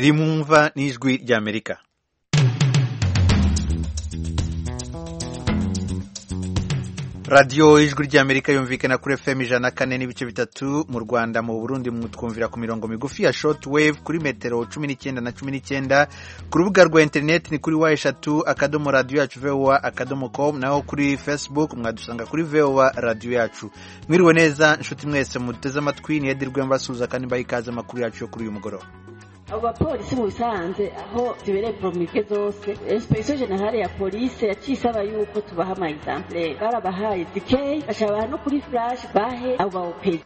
rimwumva n'ijwi rya amerika radiyo ijwi ry'amerika yumvikana kuri fm ijana kane n'ibice bitatu mu rwanda mu burundi mutwumvira ku mirongo migufi ya shoti wave kuri metero cumi n'icyenda na cumi n'icyenda ku rubuga rwa interineti ni kuri wa eshatu akadomo radiyo yacu vowa akadomo komu naho kuri facebook mwadusanga kuri vowa radiyo yacu mwiriwe neza inshuti mwese muteze amatwi ni edirwe mbasuhuza kandi mbaha ikaze amakuru yacu yo kuri uyu mugoroba abo bapolisi mu bisanze aho zibereye poromike zose inspektion generale ya polisi yaciye isaba yuko tubaha ama exemplaire barabahaye dikeyi bashabaha no kuri flash bahe abo bawupezi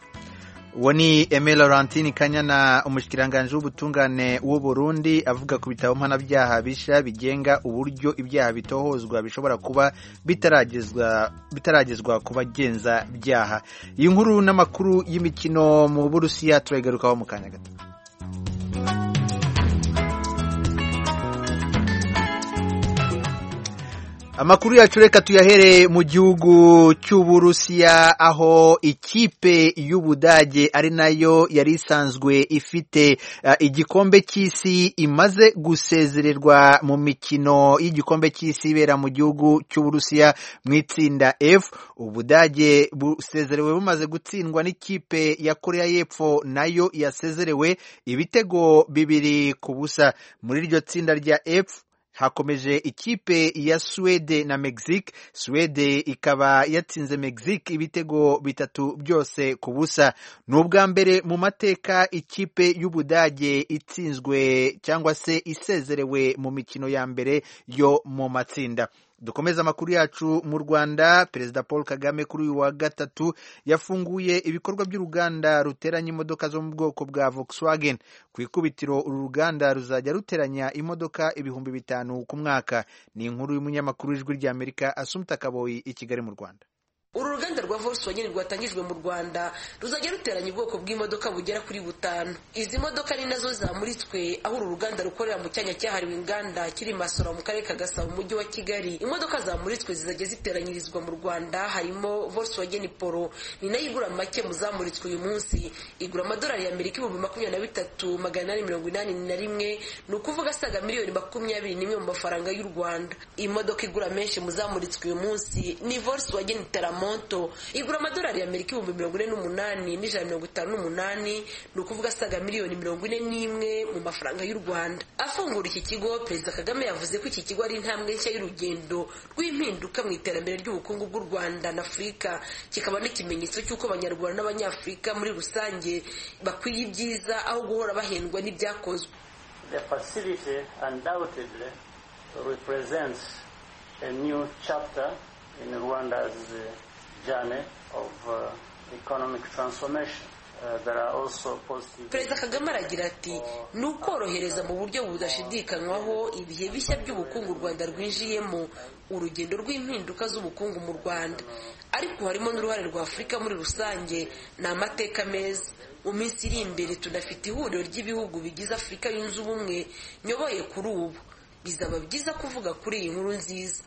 uwo ni eme laurentine kanyana umushyikiranganje w'ubutungane Burundi avuga ku bitabo mpanabyaha bishya bigenga uburyo ibyaha bitohozwa bishobora kuba bitaragezwa ku bagenza byaha iyi nkuru n'amakuru y'imikino mu burusiya turagarukaho mu kanya gato amakuru yacu reka tuyahereye mu gihugu cy'uburusiya aho ikipe y'ubudage ari nayo yari isanzwe ifite uh, igikombe cy'isi imaze gusezererwa mu mikino y'igikombe cy'isi ibera mu gihugu cy'uburusiya mu itsinda f ubudage busezerewe bumaze gutsindwa n'ikipe ya koreya y'epfo nayo yasezerewe ibitego bibiri ku busa muri iryo tsinda rya f hakomeje ikipe ya Suwede na Mexique Suwede ikaba yatsinze Mexique ibitego bitatu byose ku busa ni ubwa mbere mu mateka ikipe y'Ubudage itsinzwe cyangwa se isezerewe mu mikino ya mbere yo mu matsinda dukomeza amakuru yacu mu rwanda perezida paul kagame kuri uyu wa gatatu yafunguye ibikorwa by'uruganda ruteranya imodoka zo mu bwoko bwa volkswagen ku ikubitiro uru ruganda ruzajya ruteranya imodoka ibihumbi bitanu ku mwaka ni inkuru y'umunyamakuru w'ijwi rya amerika asumta kaboyi i kigali mu rwanda uru ruganda rwa volkswagen rwatangijwe mu rwanda ruzajya ruteranya ubwoko bw'imodoka bugera kuri butanu izi modoka ni nazo zamuritswe aho uru ruganda rukorera mu cyanya cyahariwe inganda kiri masoro mu karere ka gasabo mu mujyi wa kigali imodoka zamuritswe zizajya ziteranyirizwa mu rwanda harimo volkswagen polo ni nayo igura make mu zamuritswe uyu munsi igura amadolari y'amerika ibihumbi makumyabiri na bitatu magana inani mirongo inani na rimwe ni ukuvuga asaga miliyoni makumyabiri n'imwe mu mafaranga y'u rwanda iyi modoka igura menshi mu zamuritswe uyu munsi ni volkswagen teramo monto igura amadolari y'amerika ibihumbi mirongo ine n'umunani n'ijana mirongo itanu n'umunani ni ukuvuga asaga miliyoni mirongo ine n'imwe mu mafaranga y'u rwanda afungura iki kigo perezida kagame yavuze ko iki kigo ari intambwe nshya y'urugendo rw'impinduka mu iterambere ry'ubukungu bw'u rwanda na afurika kikaba n'ikimenyetso cy'uko abanyarwanda n'abanyafurika muri rusange bakwiye ibyiza aho guhora bahendwa n'ibyakozwe The facility undoubtedly represents a new chapter in Rwanda's uh, journey of uh, economic transformation. perezida kagame aragira ati ni ukorohereza mu buryo budashidikanywaho ibihe bishya by'ubukungu u rwanda rwinjiyemo urugendo rw'impinduka z'ubukungu mu rwanda ariko harimo n'uruhare rwa afurika muri rusange ni amateka meza mu minsi iri imbere tunafite ihuriro ry'ibihugu bigize afurika yunze ubumwe nyoboye kuri ubu bizaba byiza kuvuga kuri iyi nkuru nziza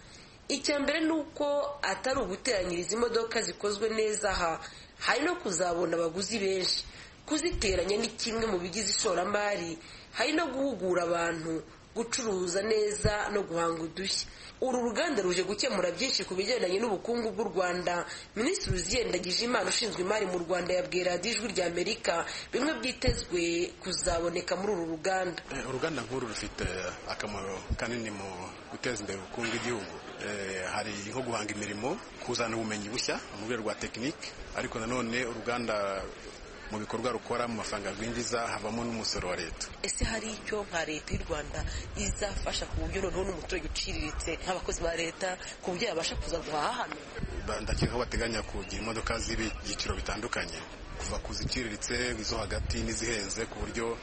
icya mbere ni uko atari uguteranyiriza imodoka zikozwe neza aha hari no kuzabona abaguzi benshi kuziteranya ni kimwe mu bigize ishoramari hari no guhugura abantu gucuruza neza no guhanga udushya uru ruganda ruje gukemura byinshi ku bigendanye n'ubukungu bw'u rwanda minisitiri uziyendagije imana ushinzwe imari mu rwanda yabwiye radiyo ijwi rya amerika bimwe byitezwe kuzaboneka muri uru ruganda uruganda nk'uru rufite akamaro kanini mu guteza imbere ubukungu bw'igihugu hari nko guhanga imirimo kuzana ubumenyi bushya mu rwego rwa tekinike ariko nanone uruganda mu bikorwa rukora mu mafaranga rwinjiza havamo n'umusoro wa leta ese hari icyo nka leta y'u rwanda izafasha ku buryo noneho n'umuturage uciriritse nk'abakozi ba leta ku buryo yabasha kuza guhaha hano ndakeka ko bateganya kugira imodoka z'ibyiciro bitandukanye kuva ku ziciriritse izo hagati n'izihenze ku buryo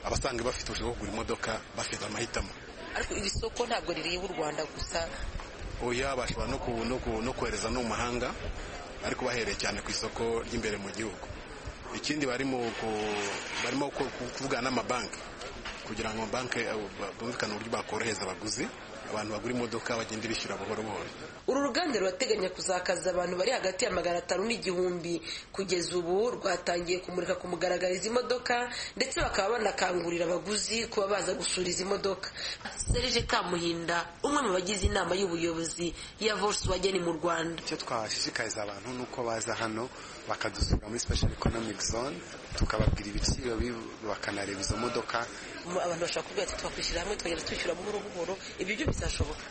abasanga bafite ubushobozi bwo kugura imodoka bafite amahitamo ariko iri soko ntabwo rireba u rwanda gusa oya bashobora no kohereza no mu mahanga ariko bahereye cyane ku isoko ry'imbere mu gihugu ikindi barimo barimo kuvugana n'amabanki kugira ngo amabanki bumvikane uburyo bakorohereza abaguzi abantu bagura imodoka bagenda bishyura buhoro buhoro uru ruganda rurateganya kuzakaza abantu bari hagati ya magana atanu n'igihumbi kugeza ubu rwatangiye kumurika ku mugaragaro izi modoka ndetse bakaba banakangurira abaguzi kuba baza gusura izi modoka serije kamuhinda umwe mu bagize inama y'ubuyobozi ya volkswagen mu rwanda icyo twashishikariza abantu ni uko baza hano bakadusura muri special economic zone tukababwira ibiciro bakanareba izo modoka abantu bashobora kubwira ati twakwishyira hamwe tukagenda twishyura buhoro buhoro ibyo byo bizashoboka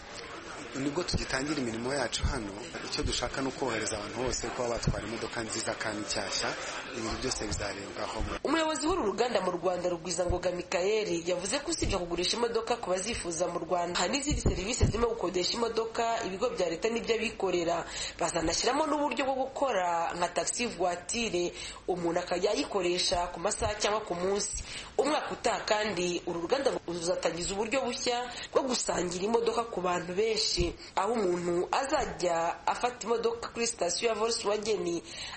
nibwo tugitangira imirimo yacu hano icyo dushaka ni ukorohereza abantu bose kuba batwara imodoka nziza kandi nshyashya ibintu byose bizarebwaho umuyobozi w'uru ruganda mu rwanda rugwizangoga mikayeli yavuze ko usibye kugurisha imodoka ku bazifuza mu rwanda hari n'izindi serivisi zirimo gukodesha imodoka ibigo bya leta n'iby'abikorera bazanashyiramo n'uburyo bwo gukora nka taxi voiture umuntu akajya ayikoresha ku masaha cyangwa ku munsi umwaka utaha kandi uru ruganda ruzatangiza uburyo bushya bwo gusangira imodoka ku bantu benshi aho umuntu azajya afata imodoka kuri sitasiyo ya volkswagen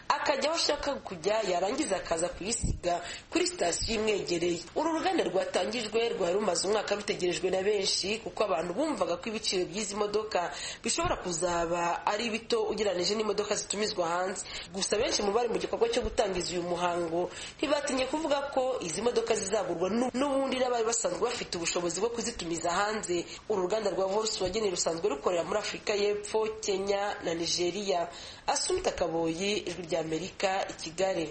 akajya aho ashaka kujya yarangiza akaza kuyisiga kuri sitasiyo imwegereye uru ruganda rwatangijwe rwari rumaze umwaka rutegerejwe na benshi kuko abantu bumvaga ko ibiciro by'izi modoka bishobora kuzaba ari bito ugereranyije n'imodoka zitumizwa hanze gusa benshi mu bari mu gikorwa cyo gutangiza uyu muhango ntibatinye kuvuga ko izi modoka zizagurwa n'u- n'ubundi n'abari basanzwe bafite ubushobozi bwo kuzitumiza hanze uru ruganda rwa volkswagen rusanzwe rukorera muri afurika y'epfo kenya na nigeria asumita kaboyi ijwi ry'amerika i kigali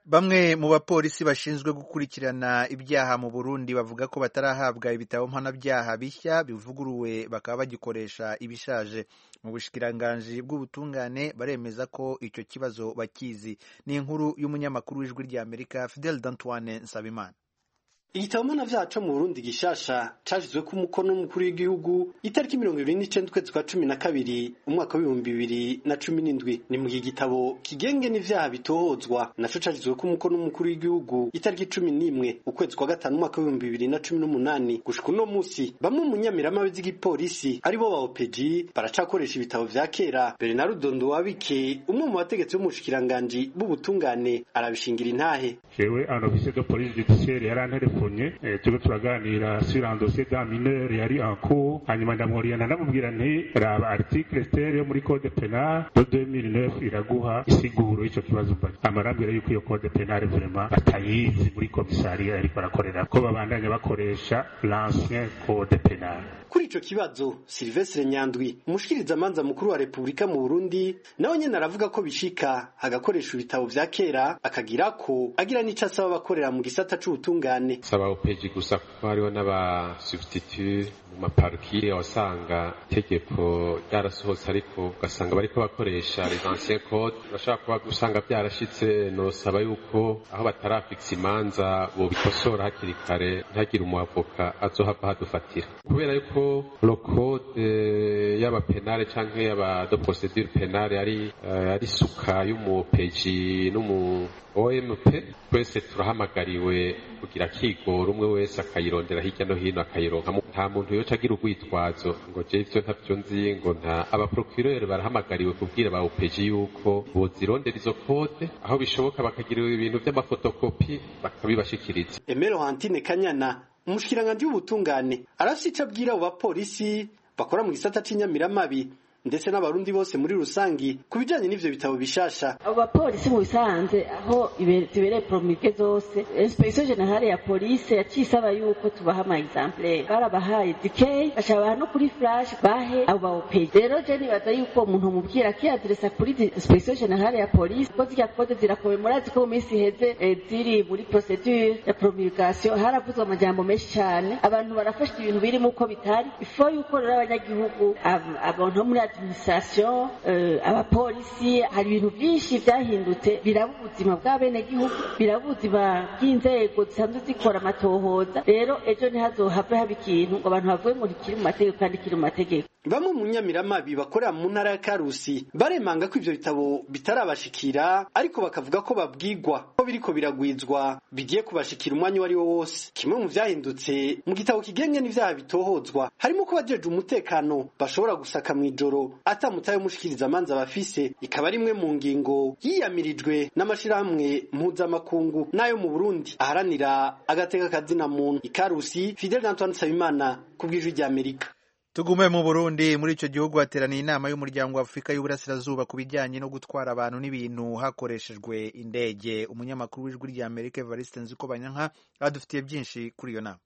Bamwe mu bapolisi bashinzwe gukurikirana ibyaha mu Burundi bavuga ko batarahabwa ibitabo mpanabyaha bishya bivuguruwe bakaba bagikoresha ibishaje. Mu bushikiranganji bw'ubutungane baremeza ko icyo kibazo bakizi. Ni inkuru y'umunyamakuru w'ijwi ry'Amerika Fidel Dantoine Nsabimana. igitabo mpanabyaha cyo mu burundi gishasha cashyizwe ku mukono n'umukuru w'igihugu itariki mirongo ibiri n'icenda ukwezi kwa cumi na kabiri umwaka w'ibihumbi bibiri na cumi n'indwi ni mu gitabo kigenge n'ivyaha bitohozwa naco cashyizwe ku mukono n'umukuru w'igihugu itariki cumi n'imwe ukwezi kwa gatanu umwaka w'ibihumbi bibiri na cumi n'umunani gushika uno musi bamwe mu nyamirama z'igipolisi aribo ba opeji baracakoresha ibitabo vya kera bernard dondo wabike umwe mu bategetsi b'umushikiranganji b'ubutungane arabishingira intahe jewe un officier de police judiciaire yaranterefonye eh, turiko turaganira sur un dossier d'un mineur yari en cours hanyuma ndamwuriyana ndamubwira nti raba article stele yo muri code penal yo 2009 iraguha isiguro y'ico kibazo mba amarambwira yuko iyo code penal vraiment batayizi muri komisariya yariko arakorera ko babandanya bakoresha l'ancien code penal kuri ico kibazo silvestre nyandwi umushikirizamanza mukuru wa repubulika mu burundi nawe nyene aravuga ko bishika agakoresha ibitabo vya kera akagira ko agira n'ico asaba abakorera mu gisata c'ubutungane saba opeji gusa kuko hariho n'aba substitute mu maparukiye wasanga itegeko ryarasohotse ariko ugasanga bariko bakoresha les anciens codes urashobora kuba usanga byarashitse nosaba yuko aho batarafitse imanza bobikosora hakiri kare ntihagire umwavoka azohava hadufatira kubera yuko le code eh, y'aba penale canke y'aba de procedure penale ari eh, ari suka y'umupeji n'umu OMP twese turahamagariwe kugira kigoro umwe wese akayirondera hirya no hino akayironka mu- nta muntu yoca agira urwitwazo ngo je ivyo ntavyo nzi ngo nta abaprocureur barahamagariwe kubwira ba OPG yuko bozirondera izo code aho bishoboka bakagiriwe ibintu vy'amafotokopi bakabibashikiriza emero hantine kanyana umushikiranganji w'ubutungane arafise ico abwira abo bapolisi bakora mu gisata c'inyamiramabi ndetse n'abarundi bose muri rusangi ku bijanye n'ivyo bitabo bishasha abo bapolisi mu bisanze aho ibe- zibereye poromike zose inspekisiyo generale ya polisi yaciye isaba yuko tubaha amayizampure barabahaye dikeyi bashobora no kuri furashi bahe abo bawopeyi rero je nibaza yuko umuntu umubwira akiyadiresa kuri inspekisiyo generale ya polisi kuko zirya kode zirakomeye murazi ko mu minsi iheze eh, ziri muri procedure ya promulgation haravuzwe amajambo menshi cyane abantu barafashe ibintu birimo uko bitari ifo yuko rero abanyagihugu ab- abantu bo muri administration eh, abapolisi hari ibintu byinshi byahindutse biraba ubuzima bw'abenegihugu biraba ubuzima bw'inzego zisanzwe zikora amatohoza rero ejo ntihazohave haba ikintu ngo abantu bavuge ngo ntikiri mu mategeko kandi kiri mu mategeko bamwe mu nyamiramabi bakorera mu ntara ya karusi baremanga ko ivyo bitabo bitarabashikira ariko bakavuga ko babwigwa ko biriko biragwizwa bigiye kubashikira umwanya uwo ari wo wose kimwe mu vyahindutse mu gitabo kigenge n'ivyaha bitohozwa harimo ko abajeje umutekano bashobora gusaka mw'ijoro atamutaye umushikirizamanza bafise ikaba ari imwe mu ngingo yiyamirijwe n'amashirahamwe mpuzamakungu n'ayo mu burundi aharanira agateka kazina muntu ikarusi fidel antoine sabimana ku bw'ijwi ry'amerika tugume mu burundi muri icyo gihugu hateraniye inama y'umuryango wa afurika y'uburasirazuba ku bijyanye no gutwara abantu n'ibintu hakoreshejwe indege umunyamakuru w'ijwi rya amerika evariste nziko banyanka adufitiye byinshi kuri iyo nama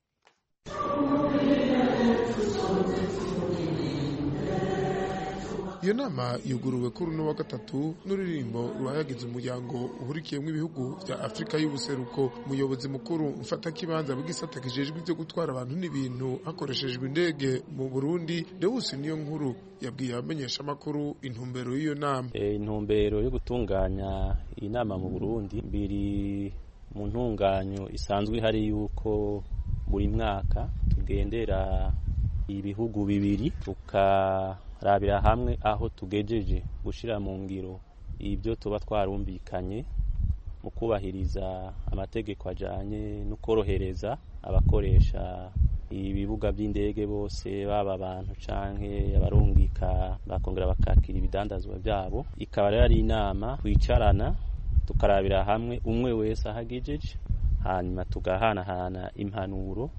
iyo nama yuguruwe kuri uno wa gatatu n'ururirimbo ruhayagiza umuryango uhurikiyemo ibihugu bya afurika y'ubuseruko umuyobozi mukuru mfatakibanza bw'isata kijejwe ibyo gutwara abantu n'ibintu hakoreshejwe indege mu burundi dewusi niyo nkuru yabwiye abamenyeshamakuru intumbero y'iyo nama intumbero yo gutunganya iyi nama mu burundi biri mu ntunganyo isanzwe ihari y'uko buri mwaka tugendera ibihugu bibiri tuka rabira hamwe aho tugejeje gushyira mu ngiro ibyo tuba twarumvikanye mu kubahiriza amategeko ajyanye no korohereza abakoresha ibibuga by'indege bose baba abantu cyangwa abarungika bakongera bakakira ibidandazwa byabo ikaba rero ari inama twicarana tukarabira hamwe umwe wese aho agejeje hanyuma tugahanahana impanuro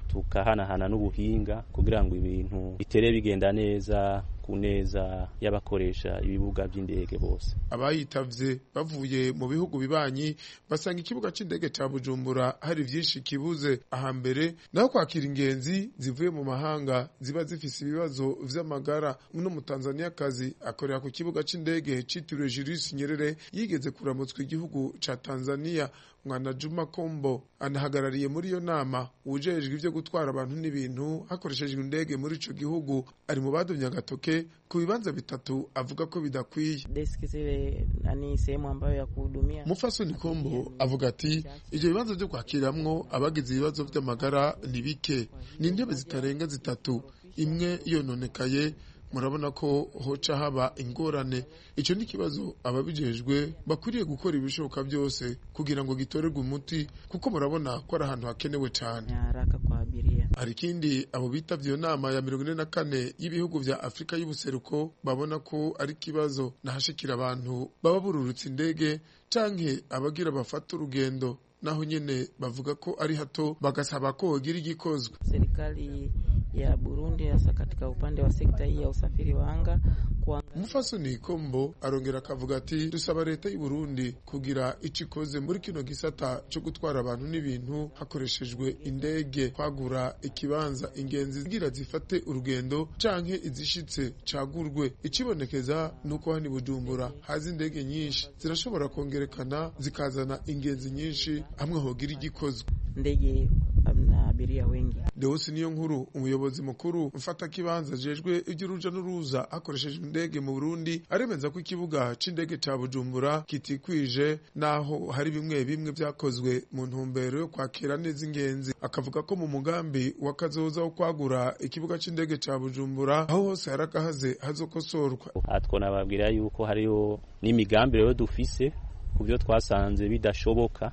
tukahanahana n'ubuhinga kugira ngo ibintu bitere bigenda neza ku neza y'abakoresha ibibuga by'indege bose abayitavye bavuye mu bihugu bibanyi basanga ikibuga c'indege ca bujumbura hari vyinshi kibuze ahambere naho kwakira ingenzi zivuye mu mahanga ziba zifise ibibazo vy'amagara no mu tanzaniyakazi akorera ku kibuga c'indege citiriwe julius nyerere yigeze kuramutswa igihugu ca tanzaniya mwana juma kombo anahagarariye muri iyo nama wujejwe ivyo gutwara abantu n'ibintu hakoreshejwe indege muri ico gihugu ari mu badumye agatoke ku bibanza bitatu avuga ko bidakwiye deski zile nani sehemu ambayo ya kuhudumia. Mufasoni Kombo avuga ati ibyo bibanza byo kwakiramwo abagize ibibazo vy'amagara ni bike ni intebe zitarenga zitatu imwe yononekaye murabona ko hoca haba ingorane icyo ni ikibazo ababijejwe bakwiriye gukora ibishoboka byose kugira ngo gitorerwe umuti kuko murabona ko ari ahantu hakenewe cyane Nyaraka kwa abiria. hari ikindi abo bitavye iyo nama ya mirongo ine na kane y'ibihugu vya afurika y'ubuseruko babona ko ari ikibazo nahashikira abantu baba bururutse indege canke abagira bafata urugendo naho nyene bavuga ko ari hato bagasaba ko hogira igikozwe Serikali ya Burundi hasa katika upande wa sekta hii ya usafiri wa anga kuangalia umufasoni kombo arongera akavuga ati dusaba leta y'u Burundi kugira ico ikoze muri kino gisata cyo gutwara abantu n'ibintu hakoreshejwe indege kwagura ikibanza ingenzi zigira zifate urugendo canke izishitse cagurwe ikibonekeza nuko hano i Bujumbura haza indege nyinshi zirashobora kongerekana zikazana ingenzi nyinshi hamwe hogira igikozwe ndege na abiria wengi. Deusi niyo nkuru umuyobozi mukuru mfata kibanza jejwe iby'uruja n'uruza hakoreshejwe indege mu Burundi aremeza ko ikibuga c'indege ca Bujumbura kitikwije naho hari bimwe bimwe vyakozwe mu ntumbero yo kwakira neza ingenzi akavuga ko mu mugambi wa kazoza wo kwagura ikibuga c'indege ca Bujumbura aho hose hari akahaze hazokosorwa aha twanababwira yuko hariyo n'imigambi rero dufise ku byo twasanze bidashoboka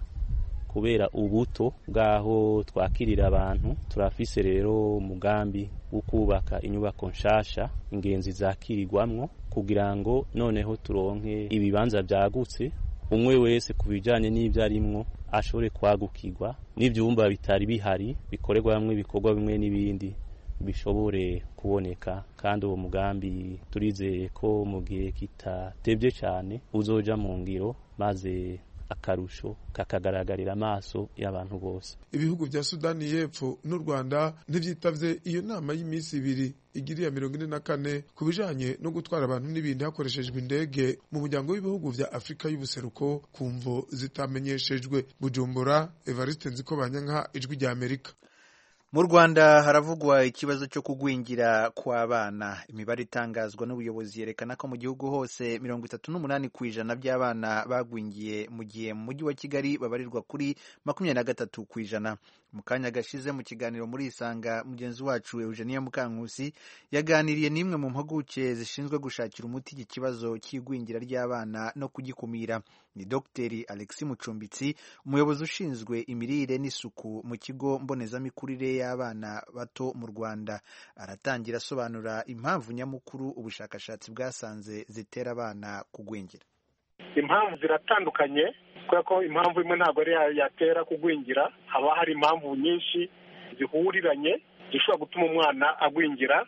kubera ubuto bw'aho twakirira abantu turafise rero umugambi wo kubaka inyubako nshasha ingenzi zakirirwamwo kugira ngo noneho turonke ibibanza byagutse umwe wese ku bijyanye n'ibyo arimwo ashobore kwagukirwa n'ibyumba bitari bihari bikorerwa hamwe ibikorwa bimwe n'ibindi bishobore kuboneka kandi uwo mugambi turizeye ko mu gihe kitatebye cyane uzoja mu ngiro maze akarusho kakagaragarira amaso y'abantu bose ibihugu vya sudani y'epfo n'u rwanda ntivyitavye iyo nama y'iminsi ibiri igiriya mirongo ine na kane ku bijanye no gutwara abantu n'ibindi hakoreshejwe indege mu muryango w'ibihugu vya afurika y'ubuseruko ku mvo zitamenyeshejwe bujumbura evariste nzikobanyanka ijwi rya amerika mu rwanda haravugwa ikibazo cyo kugwingira kw'abana imibare itangazwa n'ubuyobozi yerekana ko mu gihugu hose mirongo itatu n'umunani ku ijana by'abana bagwingiye mu gihe mu mujyi wa kigali babarirwa kuri makumyabiri na gatatu ku ijana mu kanya gashize mu kiganiro muri isanga mugenzi wacu eugenia mukankusi yaganiriye n'imwe mu mpuguke zishinzwe gushakira umuti iki kibazo cy'igwingira ry'abana no kugikumira ni dogiteri alexi mucumbitsi umuyobozi ushinzwe imirire n'isuku mu kigo mbonezamikurire y'abana bato mu Rwanda aratangira asobanura impamvu nyamukuru ubushakashatsi bwasanze zitera abana kugwingira impamvu ziratandukanye kubera ko impamvu imwe ntabwo ari ya- yatera kugwingira haba hari impamvu nyinshi zihuriranye zishobora gutuma umwana agwingira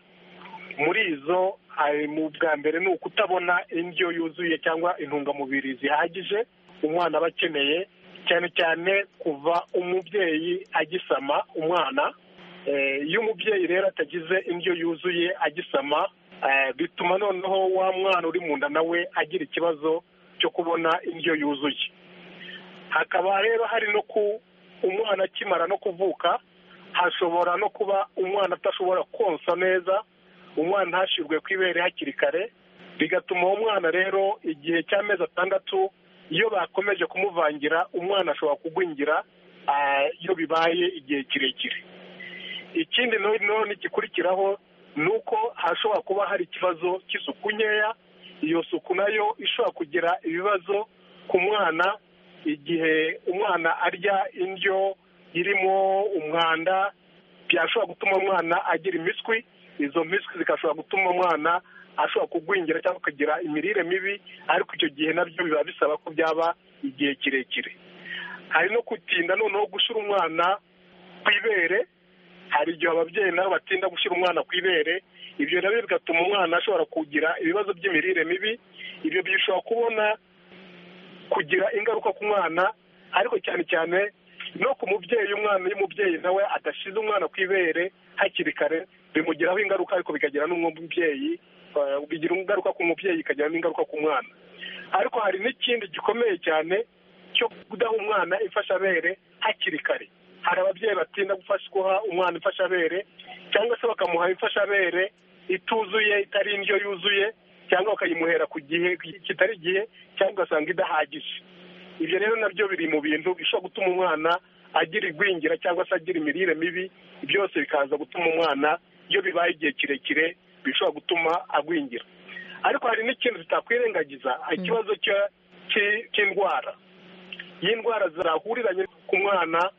muri izo hari mu bwa mbere ni ukutabona indyo yuzuye cyangwa intungamubiri zihagije umwana aba akeneye cyane cyane kuva umubyeyi agisama umwana Eh, iyo umubyeyi rero atagize indyo yuzuye agisama eh, bituma noneho wa mwana uri mu nda nawe agira ikibazo cyo kubona indyo yuzuye hakaba rero hari no ku umwana akimara no kuvuka hashobora no kuba umwana atashobora konsa neza umwana ntashirwe ku ibere hakiri kare bigatuma uwo mwana rero igihe cy'amezi atandatu iyo bakomeje kumuvangira umwana ashobora kugwingira ah, iyo bibaye igihe kirekire ikindi none gikurikiraho ni uko hashobora kuba hari ikibazo cy'isuku nkeya iyo suku nayo ishobora kugira ibibazo ku mwana igihe umwana arya indyo irimo umwanda byashobora gutuma umwana agira imiswi izo miswi zigashobora gutuma umwana ashobora kugwingira cyangwa akagira imirire mibi ariko icyo gihe nabyo biba bisaba ko byaba igihe kirekire hari no gutinda noneho gushyira umwana ku ibere hari igihe ababyeyi nabo batinda gushyira umwana ku ibere ibyo nabyo bigatuma umwana ashobora kugira ibibazo by'imirire mibi ibyo bishobora kubona kugira ingaruka ku mwana ariko cyane cyane no ku mubyeyi umwana iyo umubyeyi nawe adashyize umwana ku ibere hakiri kare bimugiraho ingaruka ariko bikagira n'umubyeyi bigira ingaruka ku mubyeyi bikagira n'ingaruka ku mwana ariko hari n'ikindi gikomeye cyane cyo kudaha umwana imfashabere hakiri kare hari ababyeyi batinda guha umwana imfashabere cyangwa se bakamuha imfashabere ituzuye itari indyo yuzuye cyangwa bakayimuhera ku gihe kitari igihe cyangwa ugasanga idahagije ibyo rero nabyo biri mu bintu bishobora gutuma umwana agira igwingira cyangwa se agira imirire mibi byose bikaza gutuma umwana iyo bibaye igihe kirekire bishobora gutuma agwingira ariko hari n'ikintu tutakwirengagiza ikibazo cy'indwara y'indwara zahuriranye ku mwana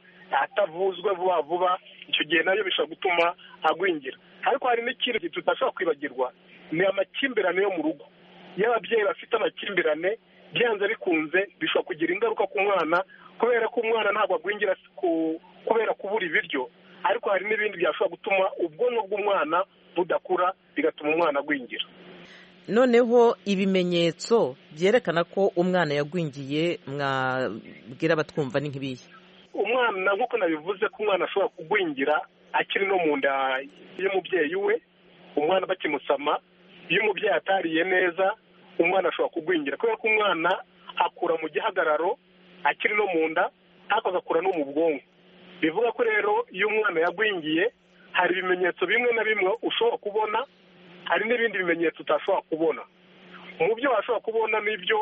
atavuzwe vuba vuba icyo gihe nayo bishobora gutuma agwingira ariko hari n'ikindi tutashobora kwibagirwa ni amakimbirane yo mu rugo iyo ababyeyi bafite amakimbirane byanze bikunze bishobora kugira ingaruka ku mwana kubera ko umwana ntabwo agwingira kubera kubura ibiryo ariko hari n'ibindi byashobora gutuma ubwonko bw'umwana budakura bigatuma umwana agwingira noneho ibimenyetso byerekana ko umwana yagwingiye mwabwira abatwumva ni nk'ibihe umwana nk'uko nabivuze ko umwana ashobora kugwingira akiri no mu nda y'umubyeyi we umwana bakimusama iyo umubyeyi atariye neza umwana ashobora kugwingira kubera ko umwana akura mu gihagararo akiri no mu nda ariko agakura no mu bwonko bivuga ko rero iyo umwana yagwingiye hari ibimenyetso bimwe na bimwe ushobora kubona hari n'ibindi bimenyetso utashobora kubona mu byo washobora kubona n'ibyo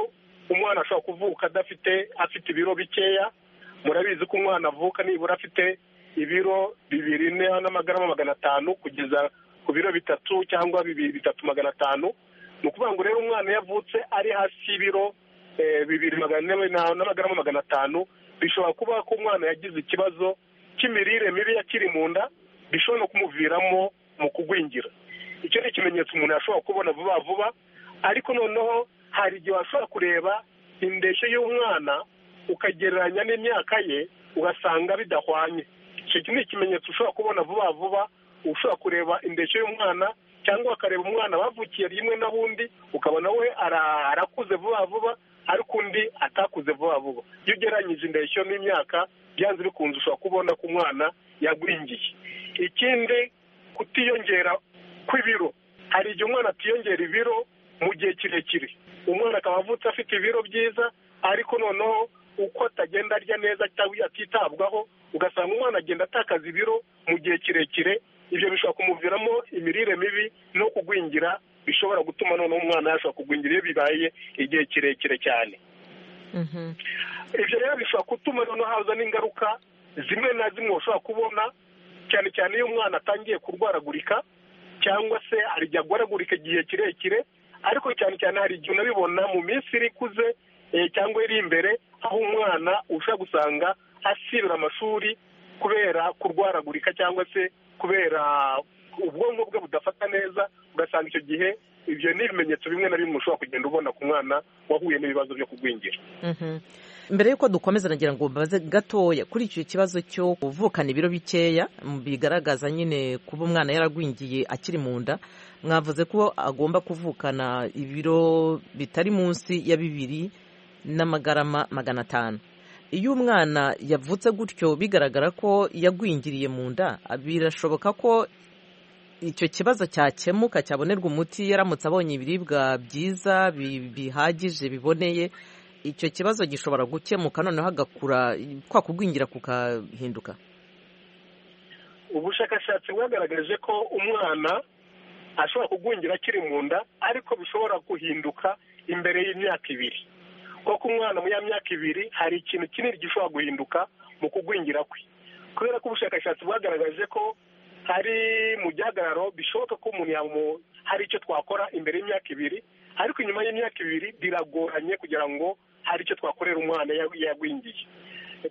umwana ashobora kuvuka adafite afite ibiro bikeya murabizi ko umwana avuka nibura afite ibiro bibiri n'amagarama magana atanu kugeza ku biro bitatu cyangwa bibiri bitatu magana atanu ni ukuvuga ngo rero umwana yavutse ari hasi y'ibiro bibiri n'amagarama magana atanu bishobora kuba ko umwana yagize ikibazo cy'imirire mibi yakiri mu nda bishobora no kumuviramo mu kugwingira icyo ni ikimenyetso umuntu yashobora kubona vuba vuba ariko noneho hari igihe washobora kureba indeshyo y'umwana ukagereranya n'imyaka ye ugasanga bidahwanye icyo ni ikimenyetso ushobora kubona vuba vuba ushobora kureba indeshyo y'umwana cyangwa ukareba umwana bavukiye rimwe n'ubundi ukabona we arakuze vuba vuba ariko undi atakuze vuba vuba iyo ugereranyije indeshyo n'imyaka byanze bikunze ushobora kubona ko umwana yagwingiye ikindi kutiyongera kw'ibiro hari igihe umwana atiyongera ibiro mu gihe kirekire umwana akaba avutse afite ibiro byiza ariko noneho uko atagenda arya neza atitabwaho ugasanga umwana agenda atakaza ibiro mu gihe kirekire ibyo bishobora kumuviramo imirire mibi no kugwingira bishobora gutuma noneho umwana yashobora kugwingira iyo bibaye igihe kirekire cyane ibyo rero bishobora gutuma noneho haza n'ingaruka zimwe na zimwe ushobora kubona cyane cyane iyo umwana atangiye kurwaragurika cyangwa se hari igihe agwaragurika igihe kirekire ariko cyane cyane hari igihe unabibona mu minsi iri ikuze cyangwa iri imbere aho umwana ushobora gusanga asibira amashuri kubera kurwaragurika cyangwa se kubera ubwonko bwe budafata neza ugasanga icyo gihe ibyo ni ibimenyetso bimwe na bimwe ushobora kugenda ubona ku mwana wahuye n'ibibazo byo kugwingira mbere y'uko dukomeza nagira ngo mbaze gatoya kuri icyo kibazo cyo kuvukana ibiro bikeya bigaragaza nyine kuba umwana yaragwingiye akiri mu nda mwavuze ko agomba kuvukana ibiro bitari munsi ya bibiri n'amagarama magana atanu iyo umwana yavutse gutyo bigaragara ko yagwingiriye mu nda birashoboka ko icyo kibazo cyakemuka cyabonerwa umuti yaramutse abonye ibiribwa byiza bihagije biboneye icyo kibazo gishobora gukemuka noneho agakura kwa kugwingira kukahinduka ubushakashatsi bwagaragaje ko umwana ashobora kugwingira akiri mu nda ariko bishobora guhinduka imbere y'imyaka ibiri kuko umwana mu ya myaka ibiri hari ikintu kinini gishobora guhinduka mu kugwingira kwe kubera ko ubushakashatsi bwagaragaje ko hari mu gihagararo bishoboka ko umuntu hari icyo twakora imbere y'imyaka ibiri ariko inyuma y'imyaka ibiri biragoranye kugira ngo hari icyo twakorera umwana yagwingiye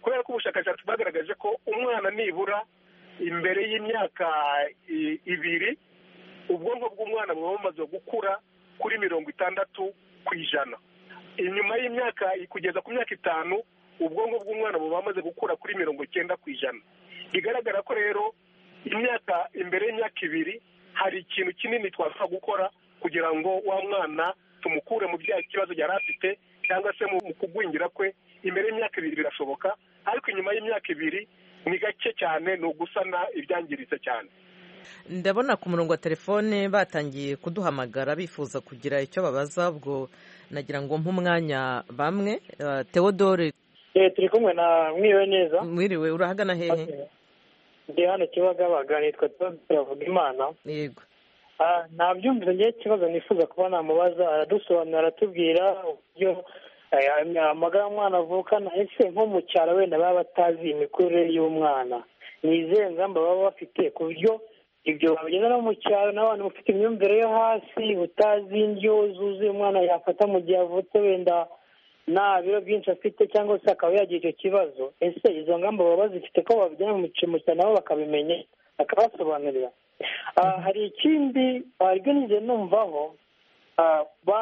kubera ko ubushakashatsi bwagaragaje ko umwana nibura imbere y'imyaka ibiri ubwonko bw'umwana buba bumaze gukura kuri mirongo itandatu ku ijana inyuma y'imyaka kugeza ku myaka itanu ubwonko bw'umwana buba bumaze gukura kuri mirongo icyenda ku ijana bigaragara ko rero imyaka imbere y'imyaka ibiri hari ikintu kinini twashobora gukora kugira ngo wa mwana tumukure mu bya kibazo yari afite cyangwa se mu kugwingira kwe imbere y'imyaka ibiri birashoboka ariko inyuma y'imyaka ibiri ni gake cyane ni ugusana ibyangiritse cyane ndabona ku murongo wa telefone batangiye kuduhamagara bifuza kugira icyo babaza ubwo nagira ngo nk'umwanya bamwe teodore turi kumwe na mwiriwe neza mwiriwe urahagana hehe ndi hano kibagabaga nitwa teodore avuga imana yego ntabyumvise ngewe ikibazo nifuza kuba namubaza aradusobanura aratubwira uburyo amagara y'umwana avukana ese nko mu cyaro wenda baba batazi imikurire y'umwana ni izihe ngamba baba bafite ku buryo ibyo babigeza no mu cyaro n'abantu bafite imyumvire yo hasi utazi indyo zuzuye umwana yafata mu gihe avutse wenda nta biro byinshi afite cyangwa se akaba yagira icyo kibazo ese izo ngamba baba bazifite ko babigena mu cyaro nabo bakabimenya bakabasobanurira hari ikindi nigeze numvaho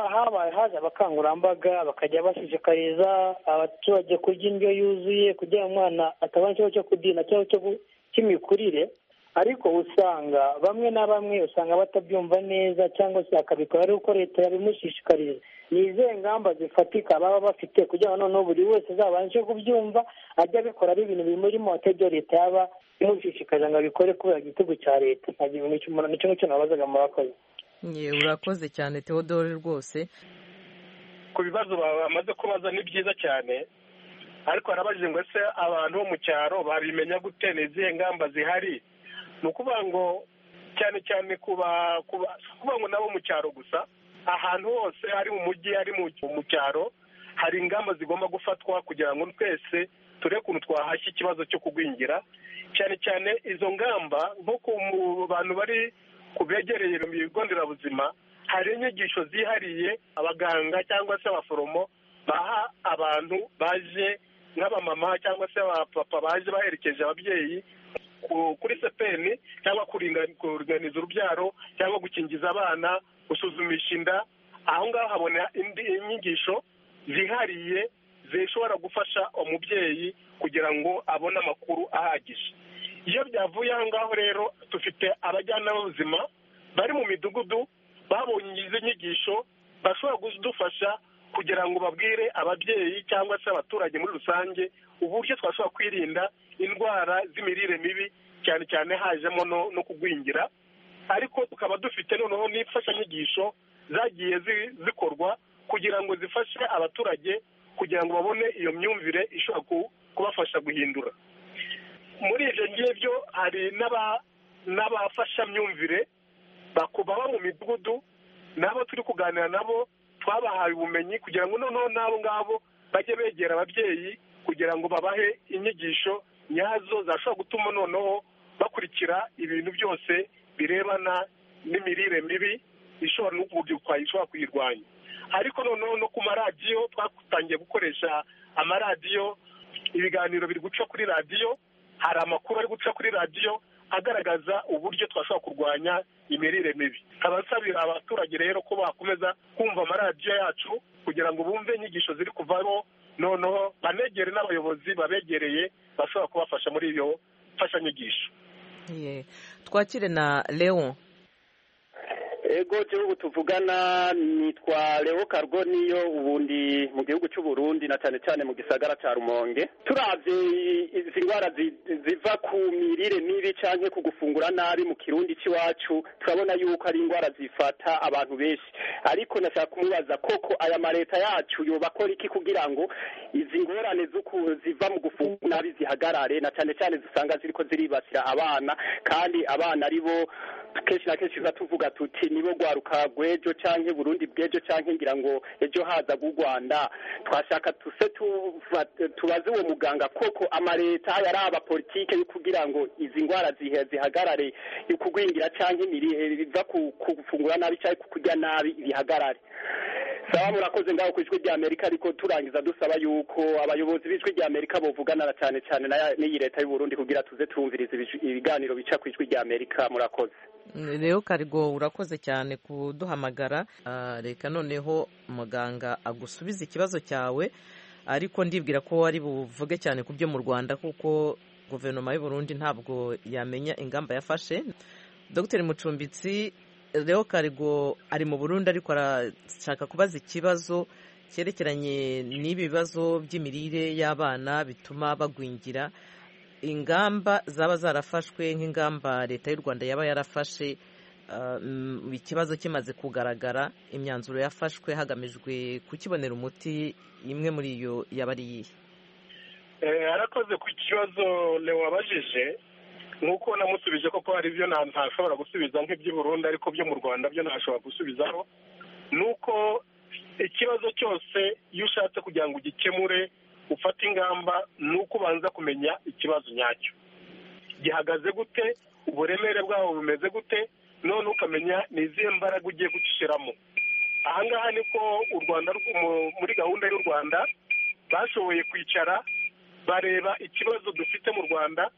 habaye haje abakangurambaga bakajya bashishikariza abaturage kurya indyo yuzuye kugira ngo umwana atabona ikibazo cyo kudina cyangwa cy'imikurire ariko usanga bamwe na bamwe usanga batabyumva neza cyangwa se akabikora ari uko leta yabimushishikariza ni izihe ngamba zifatika baba bafite kugira ngo noneho buri wese azabanje kubyumva ajya abikora ari ibintu bimurimo atajya leta yaba imushishikariza ngo abikore kubera igitego cya leta ntagira ibintu nicyo ngicyo nabazaga murakoze yewe urakoze cyane teodore rwose ku bibazo bamaze kubaza ni byiza cyane ariko harabajije ngo ese abantu bo mu cyaro babimenya gute ni izihe ngamba zihari ni ukuvuga ngo cyane cyane kuba ngo nabo mu cyaro gusa ahantu hose ari mu mujyi ari mu cyaro hari ingamba zigomba gufatwa kugira ngo twese turebe ukuntu twahashya ikibazo cyo kugwingira cyane cyane izo ngamba nko ku bantu bari ku begereye ibigo nderabuzima hari inyigisho zihariye abaganga cyangwa se abaforomo baha abantu baje nk'abamama cyangwa se abapapa baje baherekeje ababyeyi kuri sepeni cyangwa kuringaniza urubyaro cyangwa gukingiza abana gusuzumisha inda aho ngaho habona indi nyigisho zihariye zishobora gufasha umubyeyi kugira ngo abone amakuru ahagije iyo byavuye aho ngaho rero dufite abajyanama b'ubuzima bari mu midugudu babonye izi nyigisho bashobora kudufasha kugira ngo babwire ababyeyi cyangwa se abaturage muri rusange uburyo twashobora kwirinda indwara z'imirire mibi cyane cyane hajemo no kugwingira ariko tukaba dufite noneho n'imfashanyigisho zagiye zikorwa kugira ngo zifashe abaturage kugira ngo babone iyo myumvire ishobora kubafasha guhindura muri ibyo ngibyo hari n'abafashamyumvire baba mu midugudu nabo turi kuganira nabo twabahaye ubumenyi kugira ngo noneho n'abo ngabo bajye begera ababyeyi kugira ngo babahe inyigisho nyazo zashobora gutuma noneho bakurikira ibintu byose birebana n'imirire mibi ishobora ishobora kuyirwanya ariko noneho no ku maradiyo twatangiye gukoresha amaradiyo ibiganiro biri guca kuri radiyo hari amakuru ari guca kuri radiyo agaragaza uburyo twashobora kurwanya imirire mibi abasabira abaturage rero ko bakomeza kumva amaradiyo yacu kugira ngo bumve inyigisho ziri kuvamo noneho banegere n'abayobozi babegereye bashobora kubafasha muri iyo mfashanyigisho Ye. twakire na leon ego gihugu tuvugana nitwa leo kargo niyo ubundi mu gihugu cy'u Burundi na cyane cyane mu gisagara cya rumonge turabye izi ndwara zi- ziva ku mirire mibi cyangwa ku gufungura nabi mu kirundi cy'iwacu turabona yuko ari indwara zifata abantu benshi ariko nashaka kumubaza koko aya ma leta yacu yoba akora iki kugira ngo izi ngorane z'uku ziva mu gufungura nabi zihagarare na cyane cyane zisanga ziriko ziribasira abana kandi abana ari bo kenshi na kenshi tuba tuvuga tuti nibo rwaruka rw'ejo cyangwa burundi bw'ejo cyangwa ngira ngo ejo haza bw'u rwanda twashaka tuse tuva- tubaze uwo muganga koko amaleta yari abapolitike yo kugira ngo izi ndwara zihe- zihagarare kugwingira cyangwa imirire biva ku ku gufungura nabi cyangwa ku kurya nabi bihagarare saba murakoze ngaho ku ijwi rya amerika ariko turangiza dusaba yuko abayobozi b'ijwi rya amerika bovugana na cyane cyane na- n'iyi leta y'u burundi kugira tuze turumviriza ibij- ibiganiro bica ku ijwi rya amerika murakoze leo karigo urakoze cyane kuduhamagara Ah, reka noneho muganga agusubiza ikibazo cyawe ariko ndibwira ko wari buvuge cyane ku byo mu rwanda kuko guverinoma y'u Burundi ntabwo yamenya ingamba yafashe dr mucumbitsi leo karigo ari mu burundi ariko arashaka kubaza ikibazo cyerekeranye n'ibi bibazo by'imirire y'abana bituma bagwingira ingamba zaba zarafashwe nk'ingamba leta y'u rwanda yaba yarafashe uh, mm, ikibazo kimaze kugaragara imyanzuro yafashwe hagamijwe kukibonera umuti imwe muri iyo yaba ari iyihe Eh, arakoze ku kibazo leo wabajije nk'uko namusubije koko hari ibyo nta- ntashobora gusubiza nk'iby'i burundi ariko byo mu rwanda byo ntashobora gusubizaho ni uko ikibazo cyose iyo ushatse kugira ngo ugikemure ufate ingamba ni uko ubanza kumenya ikibazo nyacyo gihagaze gute uburemere bwaho bumeze gute none ukamenya ni izihe mbaraga ugiye gucishiramo aha ngaha niko u rwanda rw- mu- muri gahunda y'u rwanda bashoboye kwicara bareba ikibazo dufite mu rwanda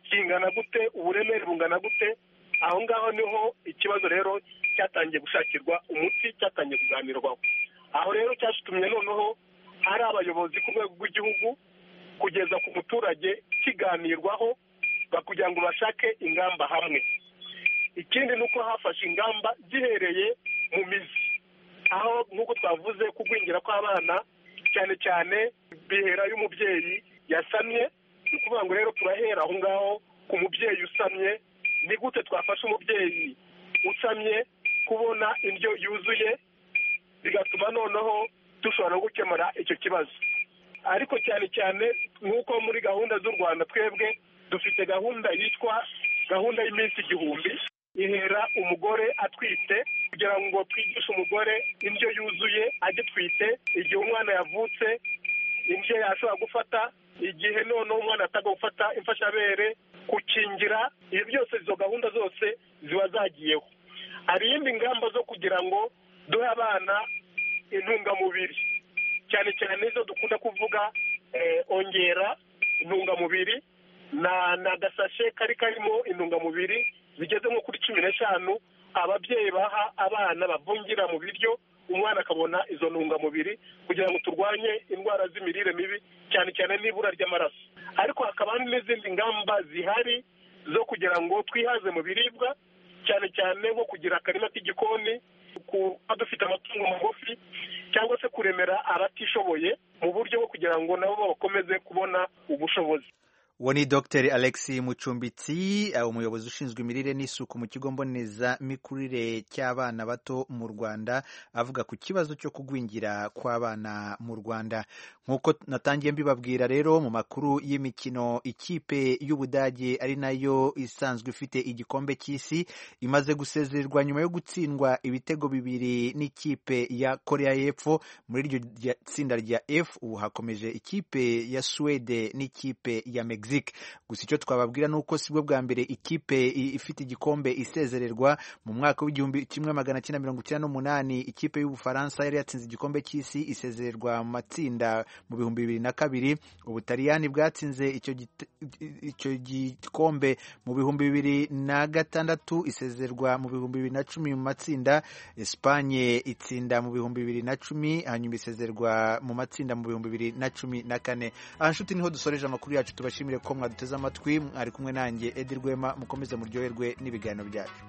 kingana gute uburemere bungana gute aho ngaho niho ikibazo rero cyatangiye gushakirwa umuti cyatangiye kuganirwaho aho rero cyashitumye noneho hari abayobozi ku rwego rw'igihugu kugeza ku muturage kiganirwaho ba- kugira ngo bashake ingamba hamwe ikindi ni uko hafashe ingamba zihereye mu mizi aho nk'uko twavuze kugwingira kw'abana cyane cyane bihera y'umubyeyi yasamye ni ukuvuga ngo rero turahera aho ngaho ku mubyeyi usamye ni gute twafasha umubyeyi usamye kubona indyo yuzuye bigatuma noneho dushobora no gukemura icyo kibazo ariko cyane cyane nk'uko muri gahunda z'u rwanda twebwe dufite gahunda yitwa gahunda y'iminsi igihumbi ihera umugore atwite kugira ngo twigishe umugore indyo yuzuye agitwite igihe umwana yavutse indyo yashobora gufata igihe noneho umwana atagomba gufata imfashabere gukingira ibi byose izo gahunda zose ziba zagiyeho hari iyindi ngamba zo kugira ngo duhe abana intungamubiri cyane cyane izo dukunda kuvuga eh, ongera intungamubiri na na agasashe kari karimo intungamubiri zigeze nko kuri cumi n'eshanu ababyeyi baha abana bavungira mu biryo umwana akabona izo ntungamubiri kugira ngo turwanye indwara z'imirire mibi cyane cyane n'ibura ry'amaraso ariko hakaba hari n'izindi ngamba zihari zo kugira ngo twihaze mu biribwa cyane cyane nko kugira akarima k'igikoni kuba dufite amatungo magufi cyangwa se kuremera abatishoboye mu buryo bwo kugira ngo nabo bakomeze kubona ubushobozi uwo ni dr alex mucumbitsi eh, umuyobozi ushinzwe imirire n'isuku mu kigo mbonezamikurire cy'abana bato mu rwanda avuga ku kibazo cyo kugwingira kw'abana mu rwanda nk'uko natangiye mbibabwira rero mu makuru y'imikino ikipe y'ubudage ari nayo isanzwe ifite igikombe cy'isi imaze gusezererwa nyuma yo gutsindwa ibitego bibiri n'ikipe ya korea y'epfo muri iryo rya- tsinda rya f ubu hakomeje ikipe ya suwede n'ikipe ya mexique Mexique gusa icyo twababwira ni uko sibwo bwa mbere ikipe ifite igikombe isezererwa mu mwaka w'igihumbi kimwe magana cyenda mirongo icyenda n'umunani ikipe y'ubufaransa yari yatsinze igikombe cy'isi isezererwa mu matsinda mu bihumbi bibiri na kabiri ubutaliyani bwatsinze icyo gikombe mu bihumbi bibiri na gatandatu isezerwa mu bihumbi bibiri na cumi mu matsinda esipanye itsinda mu bihumbi bibiri na cumi hanyuma isezerwa mu matsinda mu bihumbi bibiri na cumi na kane aha nshuti niho dusoreje amakuru yacu tubashimire ko mwaduteze amatwi ari kumwe nanjye edi rwema mukomeze muryoherwe n'ibiganiro byacu